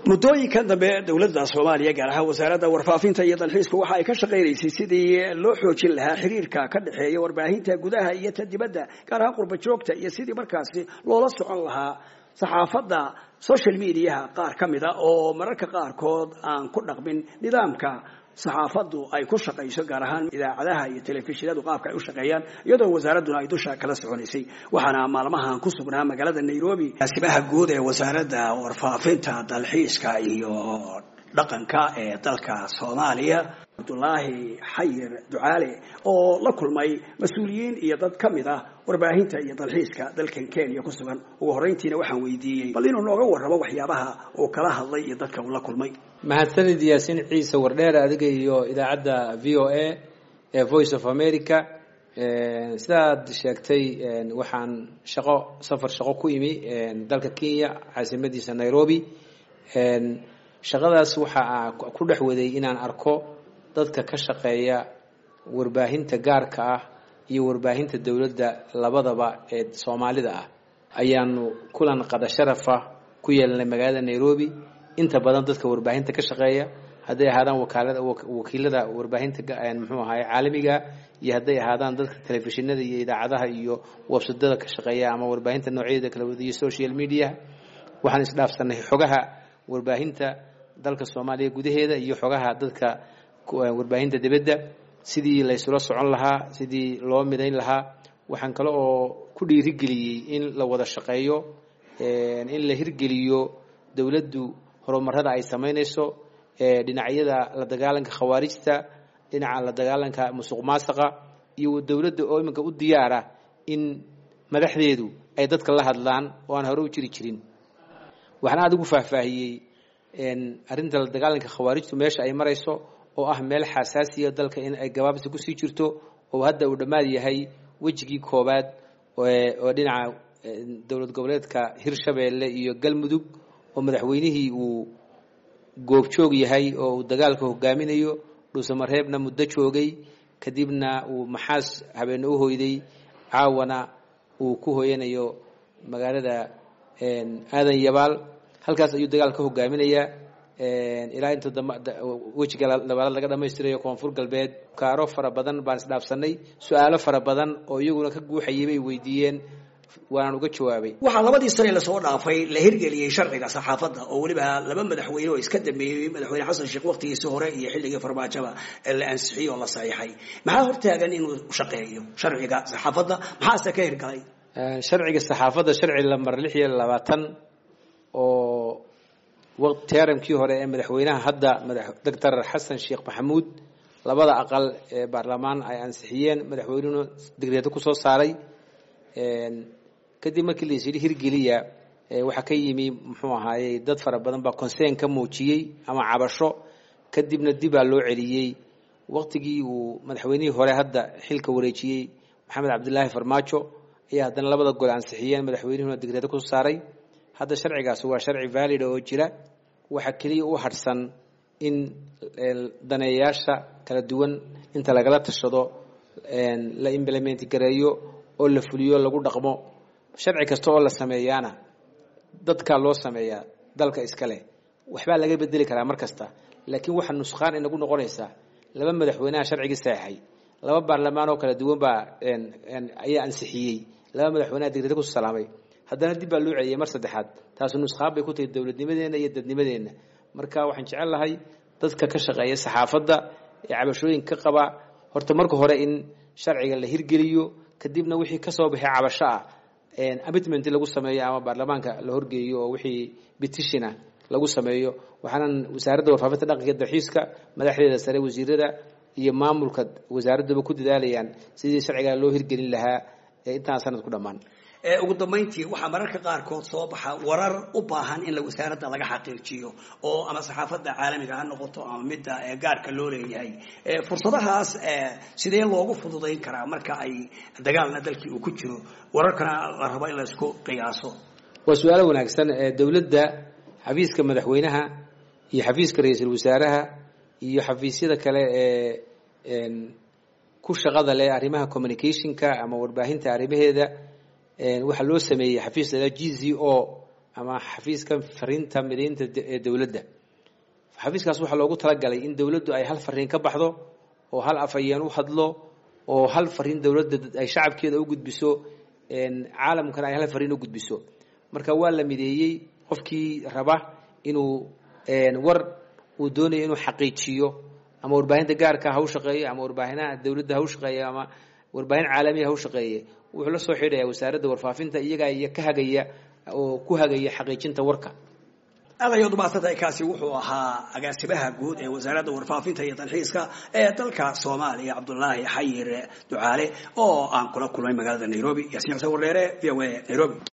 muddooyinkan dambe dowladda soomaaliya gaar ahaan wasaaradda warfaafinta iyo dalxiisku waxa ay ka shaqaynaysay sidii loo xoojin lahaa xiriirka ka dhexeeya warbaahinta gudaha iyo ta dibadda gaar ahaan qurba joogta iyo sidii markaasi loola socon lahaa saxaafadda social mediaha qaar ka mid a oo mararka qaarkood aan ku dhaqmin nidaamka saxaafaddu ay ku shaqayso gaar ahaan idaacadaha iyo telefishinadu qaabka ay u shaqeeyaan iyadoo wasaaradduna ay dusha kala soconaysay waxaana maalmahan ku sugnaa magaalada nairobi asibaha guud ee wasaaradda warfaafinta dalxiiska iyo dhaqanka ee dalka soomaaliya cabdulaahi xayir ducaale oo la kulmay mas-uuliyiin iyo dad ka mid ah warbaahinta iyo dalxiiska dalkan kenya ku sugan ugu horreyntiina waxaan weydiiyey bal inuu nooga warramo waxyaabaha uu kala hadlay iyo dadka uu la kulmay mahadsanid yaasiin ciise wardheer adiga iyo idaacadda v o a ee voice of america sidaad sheegtay waxaan shaqo safar shaqo ku imi dalka kenya caasimadiisa nairobi shaqadaas waxaa ku dhex waday inaan arko dadka ka shaqeeya warbaahinta gaarka ah iyo warbaahinta dowladda labadaba ee soomaalida ah ayaanu kulan qada sharafa ku yeelanay magaalada nairobi inta badan dadka warbaahinta ka shaqeeya hadday ahaadaan wakaalada wakiilada warbaahinta muxuu ahaay caalamiga iyo hadday ahaadaan dadka telefishinada iyo idaacadaha iyo websadada ka shaqeeya ama warbaahinta noocyadeeda kala wada iyo social media waxaan isdhaafsanay xogaha warbaahinta dalka soomaaliya gudaheeda iyo xogaha dadka warbaahinta dibadda sidii laysula socon lahaa sidii loo midayn lahaa waxaan kale oo ku dhiirigeliyey in la wada shaqeeyo in la hirgeliyo dowladdu horumarada ay samaynayso dhinacyada la dagaalanka khawaarijta dhinaca la dagaalanka musuq maasaqa iyo dowladda oo iminka u diyaara in madaxdeedu ay dadka la hadlaan oo aan hore u jiri jirin waxaan aada ugu faahfaahiyey arrinta la dagaalanka khawaarijtu meesha ay marayso oo ah meel xasaasiya dalka in ay gabaabsi kusii jirto oo hadda uu dhammaad yahay wejigii koowaad oo dhinaca dowlad goboleedka hirshabeelle iyo galmudug oo madaxweynihii uu goobjoog yahay oo uu dagaalka hogaaminayo dhuusamareebna muddo joogay kadibna uu maxaas habeenne u hoyday caawana uu ku hoyanayo magaalada aadan yabaal halkaas ayuu dagaal ka hogaaminayaa ilaa inta wejiga labaalaad laga dhamaystirayo koonfur galbeed kaaro fara badan baan isdhaafsanay su-aalo fara badan oo iyaguna ka guuxayay bay weydiiyeen waanaan uga jawaabay waxaa labadii sane lasoo dhaafay la hirgeliyey sharciga saxaafadda oo weliba laba madaxweyne oo iska dambeeyey madaxweyne xasan sheekh waqtigiisii hore iyo xilligii farmaajaba la ansixiyey oo la saxiixay maxaa hortaagan inuu shaqeeyo sharciga saxaafadda maxaase ka hirgalay sharciga saxaafadda sharci lamar lix iyo labaatan oo teramkii hore ee madaxweynaha hadda doctor xasan sheekh maxamuud labada aqal ee baarlamaan ay ansixiyeen madaxweynuhuna digreedo kusoo saaray kadib markii la isyidhi hirgeliya waxaa ka yimi muxuu ahaayey dad fara badan baa consern ka muujiyey ama cabasho kadibna dibaa loo celiyey waqtigii uu madaxweynihii hore hadda xilka wareejiyey maxamed cabdilaahi farmaajo ayaa haddana labada gol ansixiyeen madaxweynuhuna digreedo kusoo saaray hadda sharcigaasi waa sharci valida oo jira waxaa keliya u harhsan in daneeyayaasha kala duwan inta lagala tashado la implement gareeyo oo la fuliyo lagu dhaqmo sharci kasta oo la sameeyaana dadkaa loo sameeyaa dalka iskale waxbaa laga bedeli karaa mar kasta laakiin waxaa nusqaan inagu noqonaysaa laba madaxweynaha sharcigii saxeixay laba baarlamaan oo kala duwan baa ayaa ansixiyey laba madaxweynaha digreeda ku salaamay haddana dib baa loo celiyay mar saddexaad taasu nusqaan bay ku tahay dowladnimadeenna iyo dadnimadeenna marka waxaan jecel lahay dadka ka shaqeeya saxaafadda ee cabashooyinka ka qaba horta marka hore in sharciga la hirgeliyo kadibna wixii kasoo baxay cabasho ah amitment lagu sameeyo ama baarlamaanka la horgeeyo oo wixii betitiona lagu sameeyo waxaanan wasaaradda warfaafinta dhaqanka dalxiiska madaxdeeda sare wasiirada iyo maamulka wasaaraddaba ku dadaalayaan sidii sharcigaa loo hirgelin lahaa intaan sanad ku dhammaan ugu dambayntii waxaa mararka qaarkood soo baxa warar u baahan in wasaaradda laga xaqiijiyo oo ama saxaafadda caalamiga ha noqoto ama midda gaarka loo leeyahay fursadahaas sidee loogu fududayn karaa marka ay dagaalna dalkii uu ku jiro wararkana la rabo in laysku qiyaaso waa su-aalo wanaagsan dowladda xafiiska madaxweynaha iyo xafiiska ra-iisul wasaaraha iyo xafiisyada kale ee ku shaqada leh arrimaha communicationka ama warbaahinta arrimaheeda waxaa loo sameeyey xafiis la g z o ama xafiiska fariinta mideynta ee dowladda xafiiskaas waxaa loogu talagalay in dowladdu ay hal fariin ka baxdo oo hal afhayeen u hadlo oo hal fariin dowladda ay shacabkeeda u gudbiso caalamkana ay hal fariin u gudbiso marka waa la mideeyey qofkii raba inuu war uu doonayo inuu xaqiijiyo ama warbaahinta gaarka ha u shaqeeyo ama warbaahinaha dowladda ha u shaqeeyo ama warbaahin caalamiya ha u shaqeeye wuxuu la soo xidhaya wasaaradda warfaafinta iyagaa iyo ka hagaya oo ku hagaya xaqiijinta warka aadayood maadsantahay kaasi wuxuu ahaa agaasimaha guud ee wasaaradda warfaafinta iyo dalxiiska ee dalka soomaaliya cabdulaahi xayir ducaale oo aan kula kulmay magaalada nairobi yaasiin xuseen warreere v o a nairobi